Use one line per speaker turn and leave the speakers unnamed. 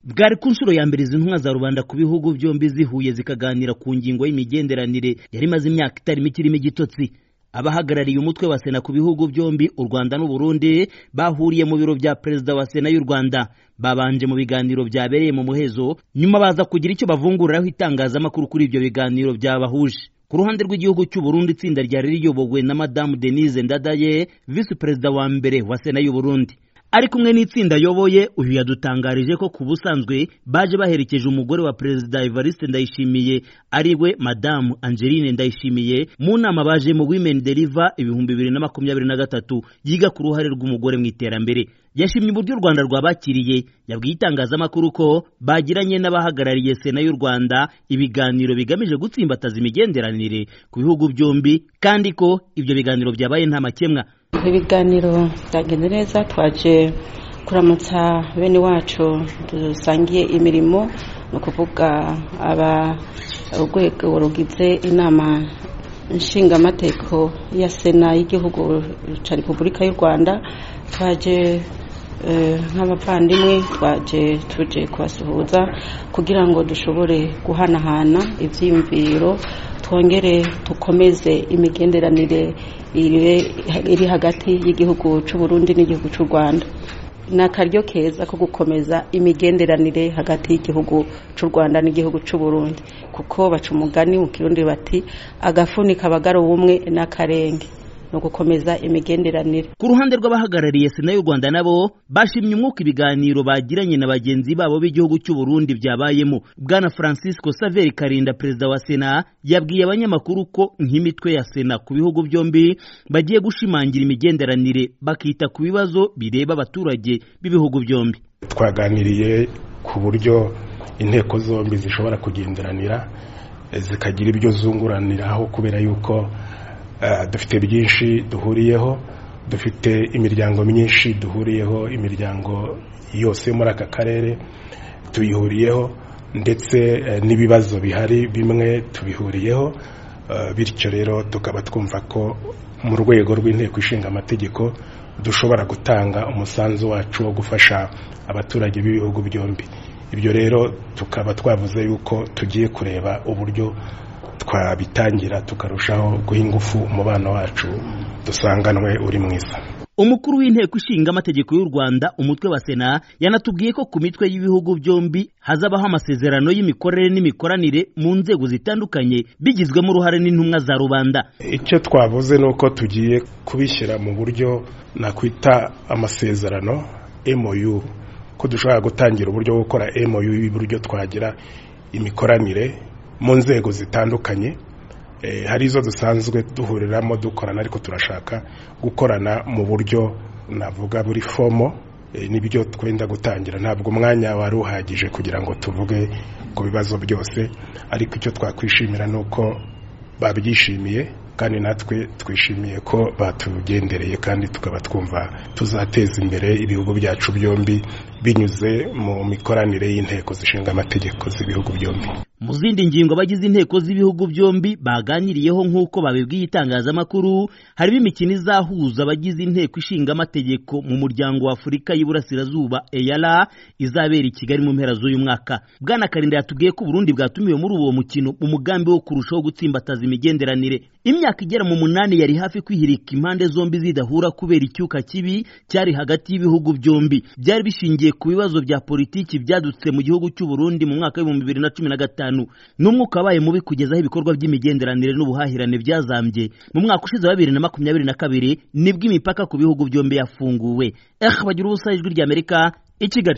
bwari ku nshuro ya mbere izi ntumwa za rubanda ku bihugu byombi zihuye zikaganira ku ngingo y'imigenderanire yari imaze imyaka itari mike irimo igitotsi abahagarariye umutwe wa sena ku bihugu byombi u rwanda n'u burundi bahuriye mu biro bya perezida wa sena y'u rwanda babanje mu biganiro byabereye mu muhezo nyuma baza kugira icyo bavunguriraho itangazamakuru kuri ibyo biganiro byabahuje ku ruhande rw'igihugu cy'u Burundi itsinda ryari riyobowe na madamu denise ndadaye visi perezida wa mbere wa sena y'u burundi ari kumwe n'itsinda ayoboye uyu yadutangarije ko ku busanzwe baje baherekeje umugore wa perezida evariste ndayishimiye ari we madamu angeline ndayishimiye mu nama baje mu women deliver ibihumbi bibiri na makumyabiri na gatatu yiga ku ruhare rw'umugore mu iterambere yashimye uburyo u rwanda rwabakiriye yabwiye itangazamakuru ko bagiranye n'abahagarariye sena y'u rwanda ibiganiro bigamije gutsimbataza imigenderanire ku bihugu byombi kandi ko ibyo biganiro byabaye nta makemwa
ibiganiro byagenda neza twaje kuramutsa bene wacu dusangiye imirimo ni ukuvuga aba urwego rugize inama nshingamateko ya sena y'igihugu cya repubulika y'u rwanda twaje nk'abavandimwe twaje tuje kubasuhuza kugira ngo dushobore guhanahana ibyiyumviro twongere dukomeze imigenderanire iri hagati y'igihugu cy'u Burundi n'igihugu cy'u rwanda ni akaryo keza ko gukomeza imigenderanire hagati y'igihugu cy'u rwanda n'igihugu cy'u Burundi kuko baca umugani mu kirundi bati agafunika abagara ubumwe n'akarenge ni ugukomeza imigenderanire
ku ruhande rw'abahagarariye sena y'u rwanda nabo bashimye umwuka ibiganiro bagiranye na bagenzi babo b'igihugu cy'u burundi byabayemo bwana francisco saveri karinda perezida wa sena yabwiye abanyamakuru ko nk'imitwe ya sena ku bihugu byombi bagiye gushimangira imigenderanire bakita ku bibazo bireba abaturage b'ibihugu byombi
twaganiriye ku buryo inteko zombi zishobora kugenderanira zikagira ibyo zunguraniraho kubera yuko dufite byinshi duhuriyeho dufite imiryango myinshi duhuriyeho imiryango yose muri aka karere tuyihuriyeho ndetse n'ibibazo bihari bimwe tubihuriyeho bityo rero tukaba twumva ko mu rwego rw'inteko ishinga amategeko dushobora gutanga umusanzu wacu wo gufasha abaturage b'ibihugu byombi ibyo rero tukaba twavuze yuko tugiye kureba uburyo twabitangira tukarushaho guha ingufu umubano wacu dusanganwe uri mwiza
umukuru w'inteko ishinga amategeko y'u rwanda umutwe wa sena yanatubwiye ko ku mitwe y'ibihugu byombi hazabaho amasezerano y'imikorere n'imikoranire mu nzego zitandukanye bigizwemo uruhare n'intumwa za rubanda
icyo twavuze ni uko tugiye kubishyira mu buryo nakwita amasezerano MOU ko dushobora gutangira uburyo bwo gukora MOU y'uburyo twagira imikoranire mu nzego zitandukanye hari izo dusanzwe duhuriramo dukorana ariko turashaka gukorana mu buryo navuga buri fomo n'ibyo twenda gutangira ntabwo umwanya wari uhagije kugira ngo tuvuge ku bibazo byose ariko icyo twakwishimira ni uko babyishimiye kandi natwe twishimiye ko batugendereye kandi tukaba twumva tuzateza imbere ibihugu byacu byombi binyuze mu mikoranire y'inteko zishinga amategeko z'ibihugu byombi
mu zindi ngingo abagize inteko z'ibihugu byombi baganiriyeho nk'uko babibwiye itangazamakuru harimo imikino izahuza abagize inteko ishinga amategeko mu muryango wa afurika y'iburasirazuba eyara izabera i kigali mu mpera z'uyu mwaka bwana karinda yatubwiye ko uburundi bwatumiwe muri uwo mukino mu mugambi wo kurushaho gutsimbataza imigenderanire imyaka igera mu munani yari hafi kwihirika impande zombi zidahura kubera icyuka kibi cyari hagati y'ibihugu byombi byari bishingiye ku bibazo bya politiki byadutse mu gihugu cy'u Burundi mu mwaka w'ibihumbi bibiri na cumi na gatanu n'umwuka wabaye mubi kugeza aho ibikorwa by'imigenderanire n'ubuhahirane byazambye mu mwaka ushize wa bibiri na makumyabiri na kabiri nibwo imipaka ku bihugu byombi yafunguwe ehe bagira ubusa ijwi ry'amerika i kigali